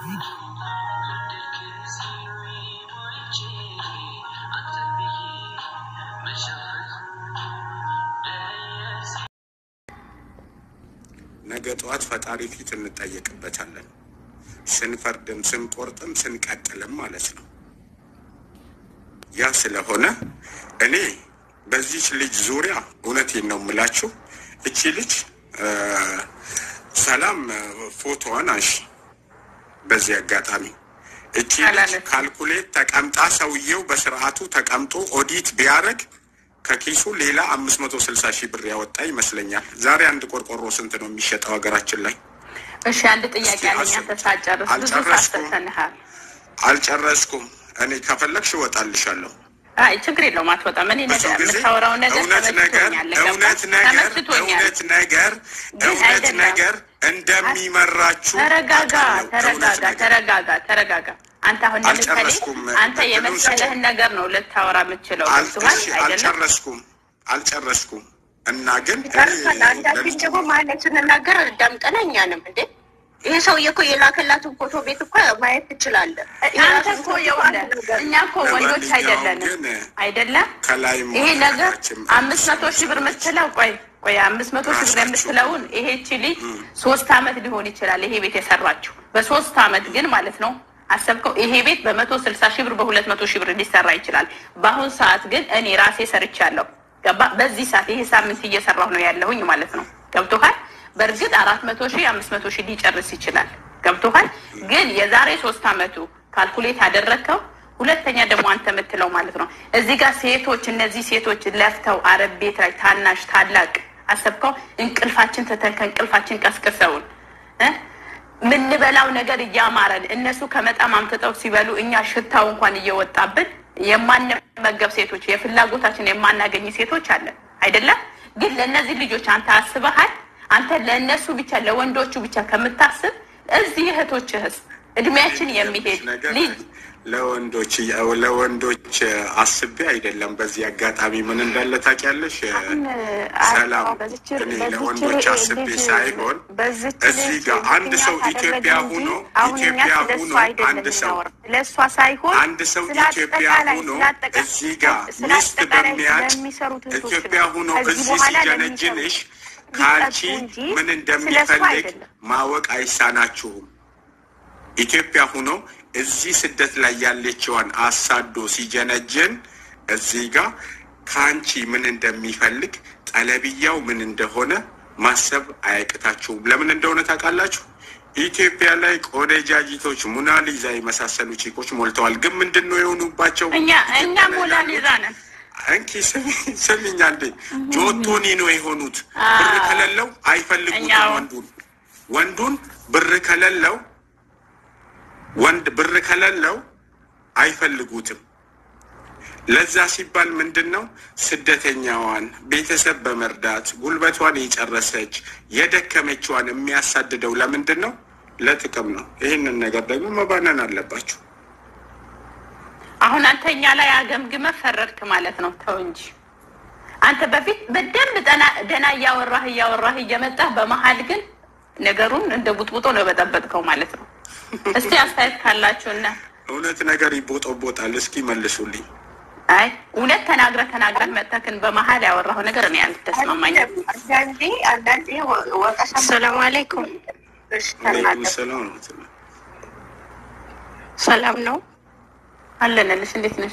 ነገ ጠዋት ፈጣሪ ፊት እንጠየቅበታለን። ስንፈርድም ስንቆርጥም ስንቀጥልም ማለት ነው። ያ ስለሆነ እኔ በዚች ልጅ ዙሪያ እውነቴን ነው የምላችሁ። እቺ ልጅ ሰላም ፎቶዋን አንሺ። በዚህ አጋጣሚ እቺ ልጅ ካልኩሌት ተቀምጣ ሰውየው በስርዓቱ ተቀምጦ ኦዲት ቢያደርግ ከኪሱ ሌላ አምስት መቶ ስልሳ ሺህ ብር ያወጣ ይመስለኛል። ዛሬ አንድ ቆርቆሮ ስንት ነው የሚሸጠው ሀገራችን ላይ? እሺ አንድ ጥያቄ አለኝ። አንተ ሳጨርስ ብዙ አልጨረስኩም። ሳስተንሃል። አልጨረስኩም። እኔ ከፈለግሽ እወጣልሻለሁ። አይ ችግር የለውም አትወጣም። እኔ ብዙ ነገር ጊዜ የምታወራው ነገር እውነት ነገር ተመችቶኛል። እውነት ገባህ? ነገር ተመችቶኛል። እውነት ነገር ግን እውነት አይደለም። ነገር እንደሚመራችሁ ተረጋጋ፣ አውቃለሁ። ተረጋጋ፣ እውነት ነገር ተረጋጋ፣ ተረጋጋ። አንተ አሁን ለምሳሌ አልጨረስኩም። አንተ እድሉን የመሰለህን ነገር ነው ልታወራ የምችለው አል- ገብቶሃል እሺ፣ አይደለም? አልጨረስኩም አልጨረስኩም እና ግን እኔ ይቀርሳል። አንዳችን ደግሞ ማለት ስንናገር አዳምጠን እኛንም እንዴ ይሄ ሰውዬ እኮ የላከላትን ፎቶ ቤት እኮ ማየት ትችላለህ። አንተ እኮ የሆነ እኛ እኮ ወንዶች ለማንኛውም አይደለንም ግን አይደለም። ከላይ ይሄ ነገር መሆናችን አምስት መቶ ሺህ ብር የምትለው ቆይ ቆይ አምስት መቶ ሺህ ብር ራሳችሁ የምትለውን ይሄቺ ልጅ ሶስት አመት ሊሆን ይችላል ይሄ ቤት የሰራችው በሶስት አመት ግን ማለት ነው አሰብከው ይሄ ቤት በመቶ ስልሳ ሺህ ብር በሁለት መቶ ሺህ ብር ሊሰራ ይችላል። በአሁን ሰዓት ግን እኔ ራሴ ሰርቻለሁ። ገባ በዚህ ሰዓት ይሄ ሳምንት እየሰራሁ ነው ያለሁኝ ማለት ነው። ገብቶሃል? በእርግጥ አራት መቶ ሺህ አምስት መቶ ሺህ ሊጨርስ ይችላል። ገብቶሃል? ግን የዛሬ ሶስት አመቱ ካልኩሌት ያደረግከው ሁለተኛ ደግሞ አንተ የምትለው ማለት ነው እዚህ ጋር ሴቶች እነዚህ ሴቶች ለፍተው አረብ ቤት ላይ ታናሽ ታላቅ አሰብከው እንቅልፋችን ትተን ከእንቅልፋችን ቀስቅሰውን እ ምንበላው ነገር እያማረን እነሱ ከመጣም አምጥተው ሲበሉ እኛ ሽታው እንኳን እየወጣብን የማንመገብ ሴቶች የፍላጎታችን የማናገኝ ሴቶች አለን አይደለም። ግን ለእነዚህ ልጆች አንተ አስበሃል? አንተ ለእነሱ ብቻ ለወንዶቹ ብቻ ከምታስብ እዚህ እህቶችህስ እድሜያችን የሚሄድ ነገር ልጅ ለወንዶች ለወንዶች አስቤ አይደለም። በዚህ አጋጣሚ ምን እንዳለ ታውቂያለሽ? ሰላም እኔ ለወንዶች አስቤ ሳይሆን እዚህ ጋር አንድ ሰው ኢትዮጵያ ሆኖ ኢትዮጵያ ሆኖ አንድ ሰው ለእሷ ሳይሆን አንድ ሰው ስለ ኢትዮጵያ አጠቃላይ- ሆኖ ስለ አጠቃላይ- እዚህ ጋር ስለ ሚስት አጠቃላይ በሚያጭ ለሚሰሩት እህቶች ኢትዮጵያ ነው። ሆኖ ከዚህ እዚህ በኋላ ሲጀነጅንሽ ለሚሰሩት ከአንቺ ሊጠጡ እንጂ ምን ስለ እሱ እንደሚፈልግ አይደለም። ማወቅ አይሳናችሁም። ኢትዮጵያ ሆኖ እዚህ ስደት ላይ ያለችዋን አሳዶ ሲጀነጅን እዚህ ጋር ከአንቺ ምን እንደሚፈልግ ጠለብያው ምን እንደሆነ ማሰብ አያቅታችሁም። ለምን እንደሆነ ታውቃላችሁ? ኢትዮጵያ ላይ ቆነጃጅቶች ሙናሊዛ የመሳሰሉ ቺኮች ሞልተዋል። ግን ምንድን ነው የሆኑባቸው? እኛ እኛ ኢትዮጵያ ላይ ሞናሊዛ ያሉት ነን። እንኪ ስሚ- ስሚኝ አንዴ ጆቶኒ ነው የሆኑት። ብር ከሌለው አይፈልጉትም እኛው- ወንዱን ወንዱን ብር ከሌለው ወንድ ብር ከሌለው አይፈልጉትም። ለዛ ሲባል ምንድን ነው ስደተኛዋን ቤተሰብ በመርዳት ጉልበቷን የጨረሰች የደከመችዋን የሚያሳድደው ለምንድን ነው? ለጥቅም ነው። ይህንን ነገር ደግሞ መባነን አለባችሁ። አሁን አንተ እኛ ላይ አገምግመ ፈረድክ ማለት ነው። ተው እንጂ አንተ በፊት በደንብ ጠና- ደህና እያወራህ እያወራህ እየመጣህ በመሀል ግን ነገሩን እንደ ቡጥቡጦ ነው የበጠበጥከው ማለት ነው። እስቲ አስተያየት ካላችሁ እና እውነት ነገር ይቦጠቦጣል። እስኪ መልሱልኝ። አይ እውነት ተናግረህ ተናግረህ መጥተህ በመሀል ያወራኸው ነገር እኔ አልተስማማኝም። አንዳንዴ አንዳንዴ ወ- ወቀሳ ሰላም አለይኩም። እሺ፣ አለይኩም ተናገር። ሰላም ወረህመቱላህ። ሰላም ነው አለንልሽ። እንዴት ነሽ?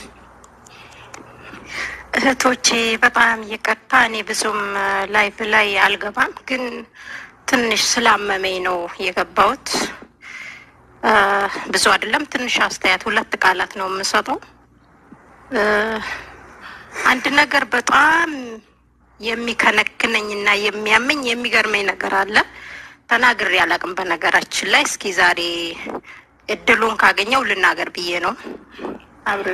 እህቶቼ፣ በጣም ይቅርታ። እኔ ብዙም ላይቭ ላይ አልገባም፣ ግን ትንሽ ስላመመኝ ነው የገባሁት። እ፣ ብዙ አይደለም፣ ትንሽ አስተያየት፣ ሁለት ቃላት ነው የምሰጠው። እ፣ አንድ ነገር በጣም የሚከነክነኝ እና የሚያመኝ የሚገርመኝ ነገር አለ። ተናግሬ አላቅም። በነገራችን ላይ እስኪ ዛሬ እድሉን ካገኘው ልናገር ብዬ ነው። አብሬ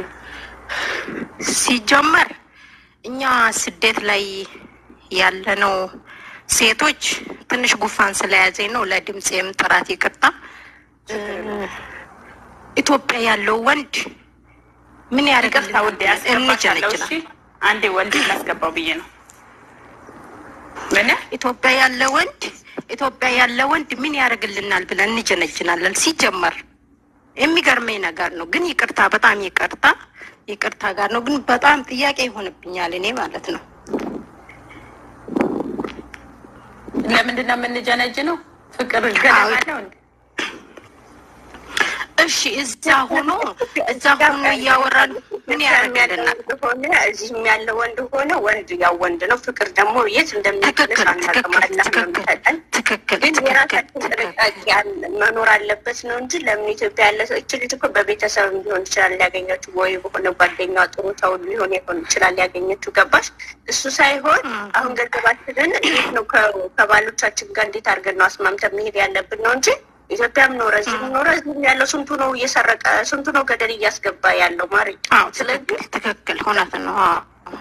ሲጀመር እኛ ስደት ላይ ያለነው ሴቶች ትንሽ ጉፋን ስለያዘኝ ነው ለድምፄም ጥራት ይቅርታ። እ፣ ኢትዮጵያ ያለው ወንድ ምን ይቅርታ ያደርግልናል? ውዴ፣ ያስገባሻለሁ። እንጀነጅናል። እሺ አንዴ ወልድ ላስገባው ብዬ ነው። ምን ኢትዮጵያ ያለ ወንድ ኢትዮጵያ ያለ ወንድ ምን ያደርግልናል ብለን እንጀነጅናለን። ሲጀመር የሚገርመኝ ነገር ነው። ግን ይቅርታ፣ በጣም ይቅርታ፣ ይቅርታ ጋር ነው። ግን በጣም ጥያቄ ይሆንብኛል እኔ ማለት ነው። ለምንድን ነው የምንጀነጅ ነው? ፍቅር ገለማለው እንዴ? እሺ እዛ ሆኖ እዛ ሆኖ እያወራን ምን ያደርግልናል? ሆነ እዚህም ያለ ወንድ ሆነ ወንድ ያው ወንድ ነው። ፍቅር ደግሞ የት እንደሚያደርስ ትክክል አናውቅም። ትክክል አላህ ነው ትክክል የሚሰጠን። ትክክል ግን ትክክል የራሳችን ትክክል ጥንቃቄ ያለ መኖር አለበት ነው እንጂ ለምን ኢትዮጵያ ያለ ሰው እች ልጅ እኮ በቤተሰብ ሊሆን ይችላል ያገኘችው፣ ወይ በሆነ ጓደኛ ጥሩ ሰው ሊሆን ሊሆን ይችላል ያገኘችው። ገባሽ? እሱ ሳይሆን አሁን ገንዘባችንን እንዴት ነው ከ- ከባሎቻችን ጋር እንዴት አድርገን ነው አስማምተን መሄድ ያለብን ነው እንጂ ኢትዮጵያም ኖረ እዚህም ኖረ እዚህም ያለው ስንቱ ነው እየሰረቀ ስንቱ ነው ገደል እያስገባ ያለው ማሪ። አዎ ስለዚህ ትክክል ትክክል እውነት ነው። አዎ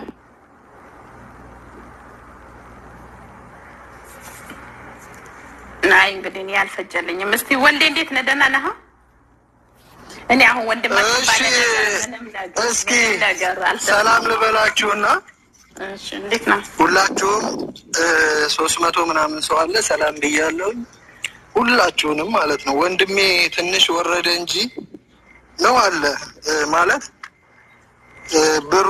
አይ እንግዲህ እኔ አልፈጀልኝም። እስቲ ወንዴ እንዴት ነህ? ደህና ነህ? እኔ አሁን ወንድም እሺ እስኪ ሰላም ልበላችሁና እሺ እንዴት ነው? ሁላችሁም ሶስት መቶ ምናምን ሰው አለ። ሰላም ብያለሁ ሁላችሁንም ማለት ነው። ወንድሜ ትንሽ ወረደ እንጂ ነው አለ እ ማለት እ ብሩ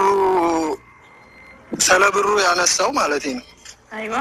ስለ ብሩ ያነሳው ማለት ነው። አይዋ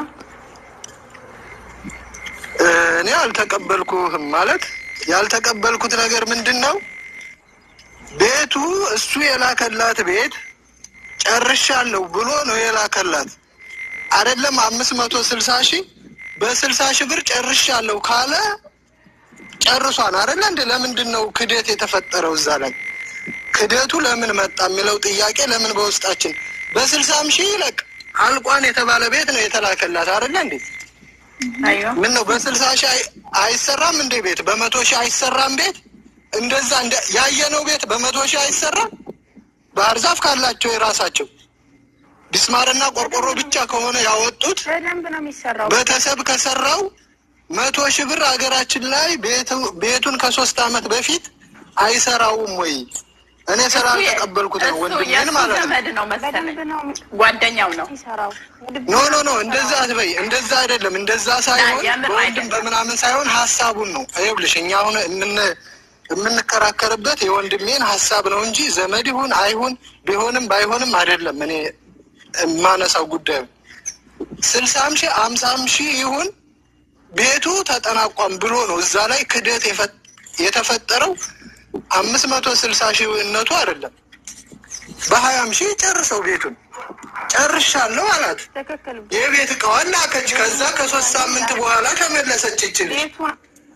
እ እኔ አልተቀበልኩህም ማለት ያልተቀበልኩት ነገር ምንድን ነው? ቤቱ እሱ የላከላት ቤት ጨርሻለሁ ብሎ ነው የላከላት። አይደለም አምስት መቶ ስልሳ ሺህ በስልሳ ሺህ ብር ጨርሻለሁ ካለ ጨርሷን አይደለ እንደ ለምንድን ነው ክደት የተፈጠረው እዛ ላይ ክደቱ ለምን መጣ የሚለው ጥያቄ ለምን በውስጣችን በስልሳም ሺህ ይለቅ አልቋን የተባለ ቤት ነው የተላከላት አይደለ እንዴ አይዋ ምን ነው በስልሳ ሺህ አይ- አይሰራም እንዴ ቤት በመቶ ሺህ አይሰራም ቤት እንደዛ እንደ ያየነው ቤት በመቶ ሺህ አይሰራም ባህር ዛፍ ካላቸው የራሳቸው ቢስማርና ቆርቆሮ ብቻ ከሆነ ያወጡት በደንብ ነው የሚሰራው። ቤተሰብ ከሰራው መቶ ሺህ ብር ሀገራችን ላይ ቤቱ- ቤቱን ከሶስት አመት በፊት አይሰራውም ወይ? እኔ ስራ አልተቀበልኩት ነው እሱ ወንድሜን የእሱ ማለት ነው። ዘመድ ነው መሰለኝ፣ ጓደኛው ነው። ኖ ኖ ኖ እንደዛ አትበይ። እንደዛ አይደለም። እንደዛ ሳይሆን የምር በወንድም አይደለም። በምናምን ሳይሆን ሀሳቡን ነው። ይኸውልሽ እኛ አሁን የምን የምንከራከርበት የወንድሜን ሀሳብ ነው እንጂ ዘመድ ይሁን አይሁን ቢሆንም ባይሆንም አይደለም። እኔ የማነሳው ጉዳዩ ስልሳም ሺህ አምሳም ሺህ ይሁን ቤቱ ተጠናቋም ብሎ ነው እዛ ላይ ክደት የፈ- የተፈጠረው አምስት መቶ ስልሳ ሺህ እነቱ አይደለም በሀያም ሺህ ጨርሰው ቤቱን ጨርሻለሁ አላት። ትክክል። የቤት እቃዋን ላከች። ከዛ ከሶስት ሳምንት በኋላ ተመለሰች። ይችል ቤቱን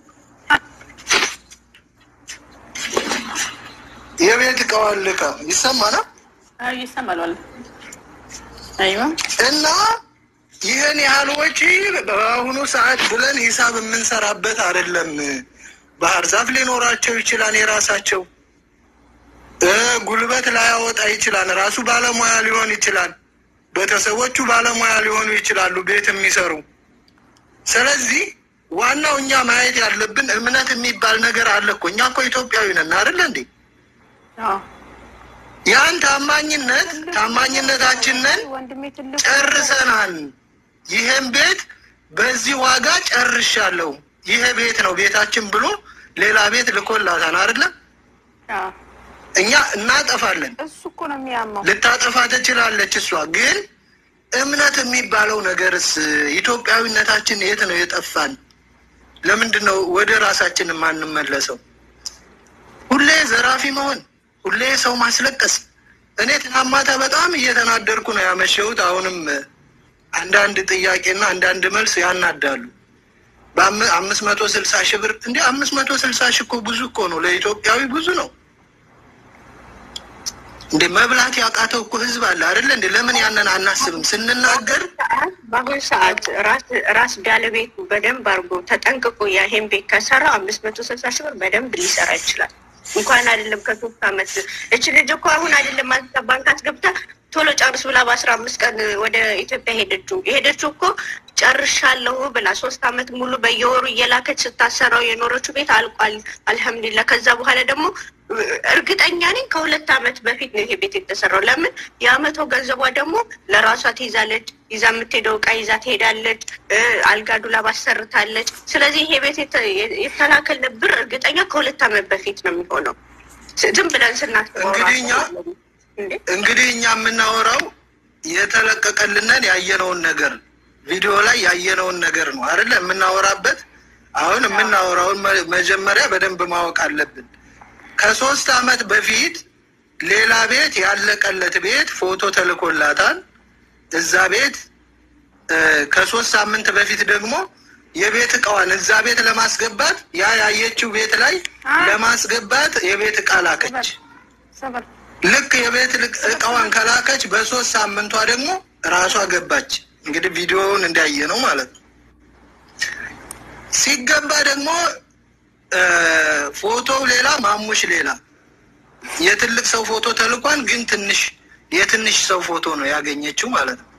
የቤት እቃዋን ልካ ይሰማና አይ ይሰማል። ወላሂ አይዋ እና ይህን ያህል ወጪ በአሁኑ ሰዓት ብለን ሂሳብ የምንሰራበት አይደለም። ባህር ዛፍ ሊኖራቸው ይችላል የራሳቸው እ ጉልበት ላያወጣ ይችላል። ራሱ ባለሙያ ሊሆን ይችላል። ቤተሰቦቹ ባለሙያ ሊሆኑ ይችላሉ ቤት የሚሰሩ። ስለዚህ ዋናው እኛ ማየት ያለብን እምነት የሚባል ነገር አለ እኮ። እኛ እኮ ኢትዮጵያዊ ነን አይደለ እንዴ? አዎ ያን ታማኝነት ታማኝነታችንን ወንድሜ ትልቅ ጨርሰናል። ይህን ቤት በዚህ ዋጋ ጨርሻለሁ፣ ይሄ ቤት ነው ቤታችን ብሎ ሌላ ቤት ልኮላታል አይደለ? አዎ እኛ እናጠፋለን። እሱ እኮ ነው የሚያመው። ልታጠፋ ትችላለች እሷ። ግን እምነት የሚባለው ነገርስ ኢትዮጵያዊነታችን የት ነው የጠፋን? ለምንድን ነው ወደ ራሳችን የማንመለሰው? ሁሌ ዘራፊ መሆን፣ ሁሌ ሰው ማስለቀስ። እኔ ትናንት ማታ በጣም እየተናደርኩ ነው ያመሸሁት። አሁንም አንዳንድ ጥያቄና አንዳንድ መልስ ያናዳሉ። በአምስት መቶ ስልሳ ሺህ ብር እንዲ አምስት መቶ ስልሳ ሺህ እኮ ብዙ እኮ ነው ለኢትዮጵያዊ ብዙ ነው። እንደ መብላት ያቃተው እኮ ህዝብ አለ አይደለ? እንደ ለምን ያንን አናስብም ስንናገር ሰዓት በአሁኑ ሰዓት ራስ ራስ ባለቤቱ በደንብ አድርጎ ተጠንቅቆ ይሄን ቤት ከሰራ አምስት መቶ ስልሳ ሺህ ብር በደንብ ሊሰራ ይችላል። እንኳን አይደለም ከሶስት አመት እች ልጅ እኮ አሁን አይደለም አስገባ ባንክ አስገብታ ቶሎ ጨርስ ብላ በአስራ አምስት ቀን ወደ ኢትዮጵያ ሄደችው። የሄደችው እኮ ጨርሻለሁ ብላ ሶስት አመት ሙሉ በየወሩ እየላከች ስታሰራው የኖረችው ቤት አልቋል። አልሐምዱሊላ። ከዛ በኋላ ደግሞ እርግጠኛ ነኝ ከሁለት አመት በፊት ነው ይሄ ቤት የተሰራው። ለምን የአመቶ ገንዘቧ ደግሞ ለራሷ ትይዛለች። ይዛ የምትሄደው እቃ ይዛ ትሄዳለች። አልጋ ዱላብ አሰርታለች። ስለዚህ ይሄ ቤት የተላከልን ብር እርግጠኛ ከሁለት አመት በፊት ነው የሚሆነው። ዝም ብለን ስናስበው እንግዲህ እኛ እንዴ እንግዲህ እኛ የምናወራው የተለቀቀልንን ያየነውን ነገር ቪዲዮ ላይ ያየነውን ነገር ነው አይደለ? የምናወራበት አሁን የምናወራውን መ- መጀመሪያ በደንብ ማወቅ አለብን። ከሶስት አመት በፊት ሌላ ቤት ያለቀለት ቤት ፎቶ ተልኮላታል። እዛ ቤት እ፣ ከሶስት ሳምንት በፊት ደግሞ የቤት እቃዋን እዛ ቤት ለማስገባት ያ ያየችው ቤት ላይ ለማስገባት የቤት እቃ ላከች። ሰበር ልክ የቤት ልቅ- እቃዋን ከላከች በሶስት ሳምንቷ ደግሞ ራሷ ገባች። እንግዲህ ቪዲዮውን እንዳየ ነው ማለት ነው። ሲገባ ደግሞ እ፣ ፎቶው ሌላ ማሙሽ ሌላ የትልቅ ሰው ፎቶ ተልኳን፣ ግን ትንሽ የትንሽ ሰው ፎቶ ነው ያገኘችው ማለት ነው።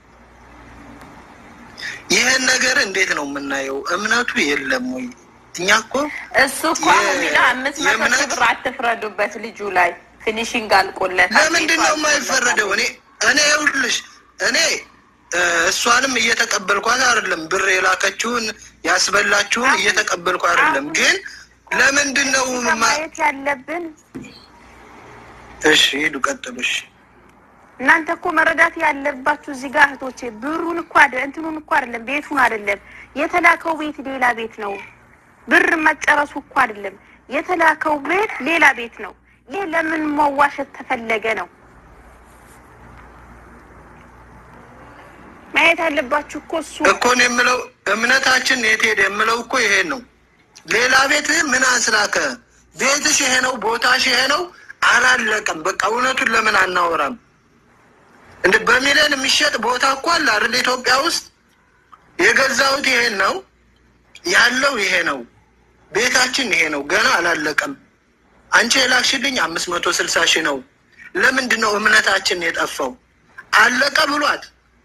ይህን ነገር እንዴት ነው የምናየው? እምነቱ የለም ወይ? እኛ እኮ እሱ እኮ የ- አሁን የሚለው አምስት መቶ ሺህ የእምነት- ብር አትፍረዱበት ልጁ ላይ ፊኒሽንግ አልቆለታል። ለምንድን ነው የማይፈረደው? እኔ እኔ ይኸውልሽ እኔ እ፣ እሷንም እየተቀበልኳት አይደለም፣ ብር የላከችውን ያስበላችሁን እየተቀበልኩ አይደለም። ግን ለምንድን ነው ማ- ማየት ያለብን እሺ ሂዱ ቀጥሉ። እሺ እናንተ እኮ መረዳት ያለባችሁ እዚህ ጋር እህቶቼ፣ ብሩን እኮ አደ እንትኑን እኮ አይደለም ቤቱን አይደለም የተላከው ቤት ሌላ ቤት ነው። ብር መጨረሱ እኮ አይደለም የተላከው ቤት ሌላ ቤት ነው። ይህ ለምን መዋሸት ተፈለገ ነው ማየት ያለባችሁ እኮ እሱ እኮ ነው የምለው እምነታችን የት ሄደ የምለው እኮ ይሄን ነው። ሌላ ቤት ምን አስላከ? ቤትሽ ይሄ ነው፣ ቦታሽ ይሄ ነው፣ አላለቀም። በቃ እውነቱን ለምን አናወራም? እንደ በሚሊዮን የሚሸጥ ቦታ እኮ አለ አይደል? ኢትዮጵያ ውስጥ የገዛሁት ይሄን ነው ያለው ይሄ ነው፣ ቤታችን ይሄ ነው፣ ገና አላለቀም። አንቺ የላክሽልኝ አምስት መቶ ስልሳ ሺህ ነው። ለምንድን ነው እምነታችን የጠፋው? አለቀ ብሏት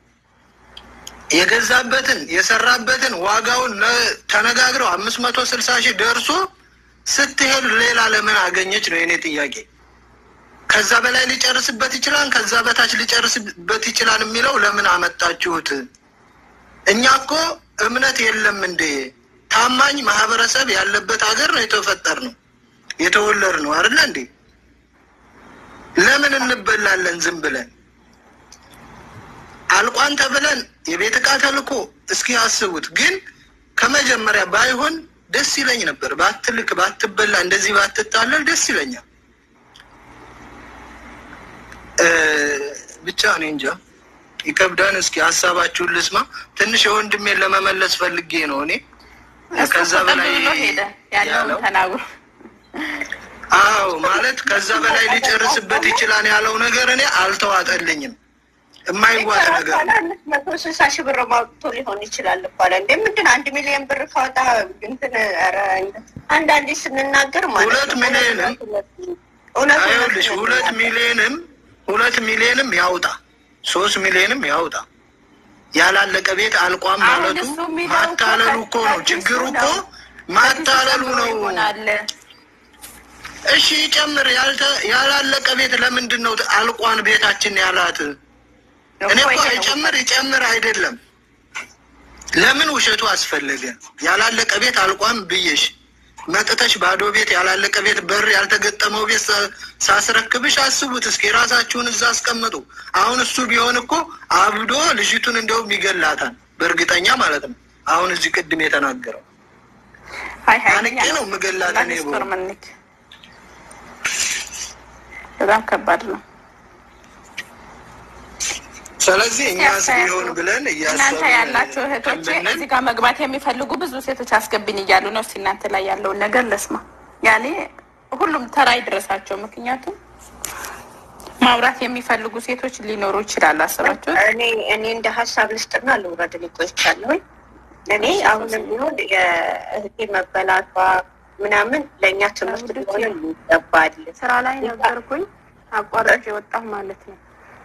የገዛበትን የሰራበትን ዋጋውን ለ- ተነጋግረው አምስት መቶ ስልሳ ሺህ ደርሶ ስትሄድ ሌላ ለምን አገኘች ነው የኔ ጥያቄ። ከዛ በላይ ሊጨርስበት ይችላል፣ ከዛ በታች ሊጨርስበት ይችላል የሚለው ለምን አመጣችሁት? እኛ እኮ እምነት የለም እንዴ? ታማኝ ማህበረሰብ ያለበት ሀገር ነው የተፈጠር ነው የተወለድ ነው አይደለ እንዴ? ለምን እንበላለን ዝም ብለን? አልቋን ተብለን የቤት ዕቃ ተልኮ እስኪ ያስቡት። ግን ከመጀመሪያ ባይሆን ደስ ይለኝ ነበር። ባትልክ ባትበላ፣ እንደዚህ ባትጣለል ደስ ይለኛል። እ፣ ብቻ እኔ እንጃ ይከብዳን። እስኪ ሀሳባችሁን ልስማ። ትንሽ የወንድሜን ለመመለስ ፈልጌ ነው እኔ እሱ ከዛ እኮ በላይ ብሎ ሄደ ያለውን ያለው ተናግሮ አዎ ማለት ከዛ በላይ ሊጨርስበት ይችላል ያለው ነገር እኔ አልተዋጠልኝም። የማይዋጥ ነገር ነው። አምስት መቶ ስልሳ ሺህ ብር ማውጥቶ ሊሆን ይችላል እኮ አለ። እንደ ምንድን አንድ ሚሊዮን ብር ካወጣ እንትን ኧረ አንዳንዴ ስንናገር ማለት ሁለት ነው ሚሊዮንም እውነት አይኸውልሽ ሁለት ሚሊዮንም ሁለት ሚሊዮንም ያውጣ ሶስት ሚሊዮንም ያውጣ ያላለቀ ቤት አልቋም አሁን ማለቱ እሱ የሚለው እኮ ማታለሉ እኮ ነው ከኪሱ ችግሩ እኮ ነው። ማታለሉ ነው። ይሆናል እሺ ጨምር ያልተ- ያላለቀ ቤት ለምንድን ነው አልቋን ቤታችን ያላት? እኔ እኮ ይሄ ነው። ይጨምር ይጨምር አይደለም። ለምን ውሸቱ አስፈለገ? ያላለቀ ቤት አልቋም ብዬሽ መጥተሽ ባዶ ቤት ያላለቀ ቤት በር ያልተገጠመው ቤት ሳ- ሳስረክብሽ አስቡት እስኪ ራሳችሁን እዛ አስቀምጡ። አሁን እሱ ቢሆን እኮ አብዶ ልጅቱን እንደውም ይገላታል፣ በእርግጠኛ ማለት ነው። አሁን እዚህ ቅድም የተናገረው ሀይ ሀይ አንቄ ነው የምገላት እኔ ብሆን። ስቶር ምንክ በጣም ከባድ ነው። ስለዚህ እኛስ ሲያሳያችሁ ቢሆን ብለን እናንተ ያላችሁ እህቶቼ እያሰብን እዚህ ጋር መግባት የሚፈልጉ ብዙ ሴቶች አስገብኝ እያሉ ነው። እስኪ እናንተ ላይ ያለውን ነገር ለስማ። ያኔ ሁሉም ተራ ይድረሳቸው። ምክንያቱም ማውራት የሚፈልጉ ሴቶች ሊኖሩ ይችላሉ። አስባችሁት? እኔ እኔ እንደ ሀሳብ ልስጥና ልውረድ ሊቆይቻለሁ። እኔ አሁንም ቢሆን የእህቴ መበላቷ ምናምን ለእኛ ትምህርት ሊሆን ይገባል። ስራ ላይ ነበርኩኝ አቋራጭ የወጣሁ ማለት ነው።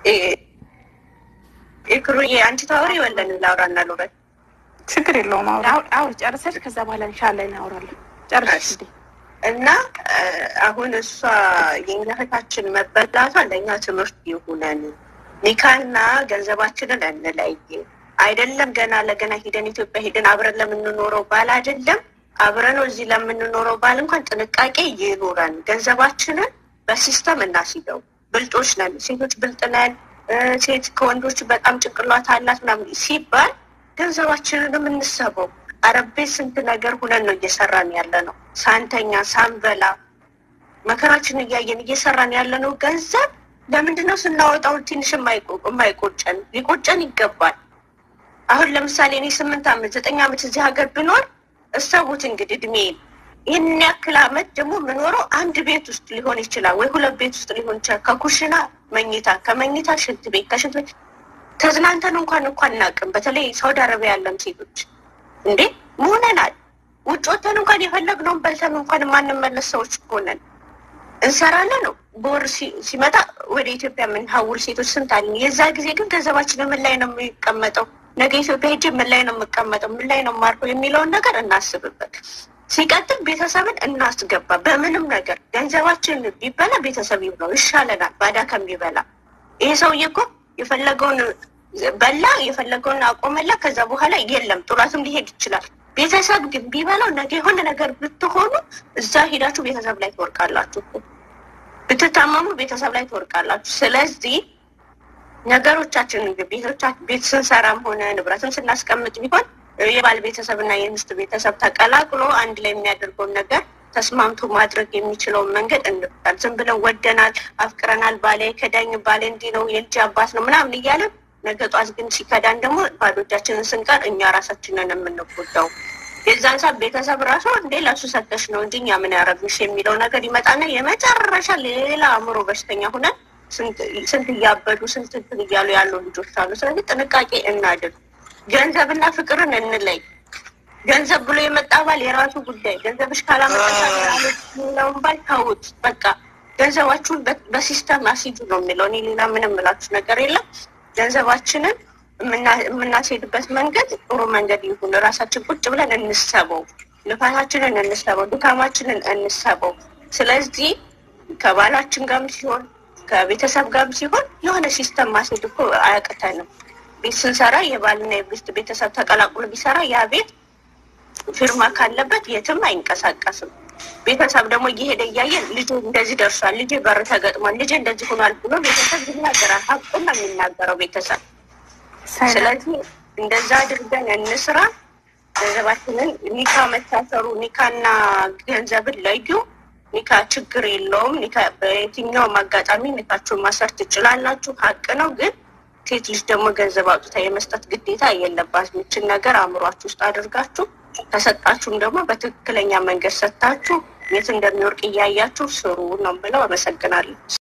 ኢክሩዬ አንቺ ታወሪ ወለን ላውራና ልውረድ። ችግር የለውም። አውሪ አውሪ አውሪ፣ ጨርሰሽ ከዛ በኋላ ኢንሻላህ እናወራለን። ጨርሰሽ እንዴ እና እ፣ አሁን እሷ የኛ እህታችን መበላቷ ለእኛ ትምህርት ይሁነን። ኒካና ገንዘባችንን እንለይ። አይደለም ገና ለገና ሂደን ኢትዮጵያ ሂደን አብረን ለምንኖረው ባል አይደለም አብረን እዚህ ለምንኖረው ባል እንኳን ጥንቃቄ ይኑረን። ገንዘባችንን በሲስተም እናስይዘው። ብልጦች ነን፣ ሴቶች ብልጥ ነን። እ፣ ሴት ከወንዶች በጣም ጭንቅላት አላት ምናምን ሲባል ገንዘባችንንም እንሰበው። አረብ ቤት ስንት ነገር ሁነን ነው እየሰራን ያለ ነው። ሳንተኛ ሳንበላ መከራችን እያየን እየሰራን ያለ ነው። ገንዘብ ለምንድን ነው ስናወጣው ትንሽ የማይቆ- የማይቆጨን? ሊቆጨን ይገባል። አሁን ለምሳሌ እኔ ስምንት ዓመት ዘጠኝ ዓመት እዚህ ሀገር ብኖር እሰቡት እንግዲህ እድሜ ይህን ያክል ዓመት ደግሞ የምኖረው አንድ ቤት ውስጥ ሊሆን ይችላል ወይ ሁለት ቤት ውስጥ ሊሆን ይችላል። ከኩሽና መኝታ፣ ከመኝታ ሽንት ቤት፣ ከሽንት ቤት ተዝናንተን እንኳን እንኳን አናውቅም። በተለይ ሳውዲ አረቢያ ያለን ሴቶች እንዴ መሆነናል። ውጭ ወተን እንኳን የፈለግነውን በልተን እንኳን የማንመለስ ሰዎች ሆነን እንሰራለን ነው። በወር ሲ- ሲመጣ ወደ ኢትዮጵያ የምንሀውል ሴቶች ስንት አለን። የዛ ጊዜ ግን ገንዘባችን ምን ላይ ነው የሚቀመጠው? ነገ ኢትዮጵያ ሄጄ ምን ላይ ነው የምቀመጠው? ምን ላይ ነው የማርፈው? የሚለውን ነገር እናስብበት። ሲቀጥል ቤተሰብን እናስገባ። በምንም ነገር ገንዘባችን ቢበላ ቤተሰብ ይብለው ይሻለናል፣ ባዳ ከሚበላ። ይሄ ሰውዬ እኮ የፈለገውን በላ፣ የፈለገውን አቆመላ። ከዛ በኋላ የለም ጥሏትም ሊሄድ ይችላል። ቤተሰብ ግን ቢበላው ነገ የሆነ ነገር ብትሆኑ እዛ ሄዳችሁ ቤተሰብ ላይ ትወርቃላችሁ እኮ። ብትታመሙ ቤተሰብ ላይ ትወርቃላችሁ። ስለዚህ ነገሮቻችን ቤቶቻ ቤት ስንሰራም ሆነ ንብረትም ስናስቀምጥ ቢሆን የባል ቤተሰብ እና የሚስት ቤተሰብ ተቀላቅሎ አንድ ላይ የሚያደርገውን ነገር ተስማምቶ ማድረግ የሚችለውን መንገድ እንፍታል። ዝም ብለን ወደናል፣ አፍቅረናል፣ ባሌ ከዳኝ፣ ባሌ እንዲህ ነው፣ የልጅ አባት ነው ምናምን እያለን ነገ ጧት ግን ሲከዳን ደግሞ ባዶ እጃችንን ስንቀር እኛ ራሳችንን የምንጎዳው የዛን ሰዓት ቤተሰብ ራሱ እንዴ ለሱ ሰተሽ ነው እንጂ እኛ ምን ያደረግንሽ የሚለው ነገር ይመጣና የመጨረሻ ሌላ አእምሮ በሽተኛ ሁነን ስንት እያበዱ ስንት እንትን እያሉ ያሉ ልጆች አሉ። ስለዚህ ጥንቃቄ እናድርግ። ገንዘብና ፍቅርን እንለይ። ገንዘብ ብሎ የመጣ ባል የራሱ ጉዳይ፣ ገንዘብሽ ካላመጣለውን ባል ተውት። በቃ ገንዘባችሁን በሲስተም አስይዙ ነው የሚለው። እኔ ሌላ ምንም የምላችሁ ነገር የለም። ገንዘባችንን የምናስሄድበት መንገድ ጥሩ መንገድ ይሁን። ራሳችን ቁጭ ብለን እንሰበው፣ ልፋታችንን እንሰበው፣ ድካማችንን እንሰበው። ስለዚህ ከባላችን ጋርም ሲሆን ከቤተሰብ ጋርም ሲሆን የሆነ ሲስተም ማስሄድ እኮ አያቅተንም። ቤት ስንሰራ የባልና የሚስት ቤተሰብ ተቀላቅሎ ቢሰራ ያ ቤት ፊርማ ካለበት የትም አይንቀሳቀስም። ቤተሰብ ደግሞ እየሄደ እያየን ልጁ እንደዚህ ደርሷል፣ ልጄ በር ተገጥሟል፣ ልጄ እንደዚህ ሆኗል ብሎ ቤተሰብ ይናገራል። ሀቁን ነው የሚናገረው ቤተሰብ። ስለዚህ እንደዛ አድርገን እንስራ። ገንዘባችንን ኒካ መታሰሩ ኒካና ገንዘብን ለዩ። ኒካ ችግር የለውም። ኒካ በየትኛውም አጋጣሚ ኒካችሁን ማሰር ትችላላችሁ፣ ሀቅ ነው። ግን ሴት ልጅ ደግሞ ገንዘብ አውጥታ የመስጠት ግዴታ የለባትም። ይችን ነገር አእምሯችሁ ውስጥ አድርጋችሁ ከሰጣችሁም ደግሞ በትክክለኛ መንገድ ሰጥታችሁ የት እንደሚወርቅ እያያችሁ ስሩ ነው ብለው። አመሰግናለሁ።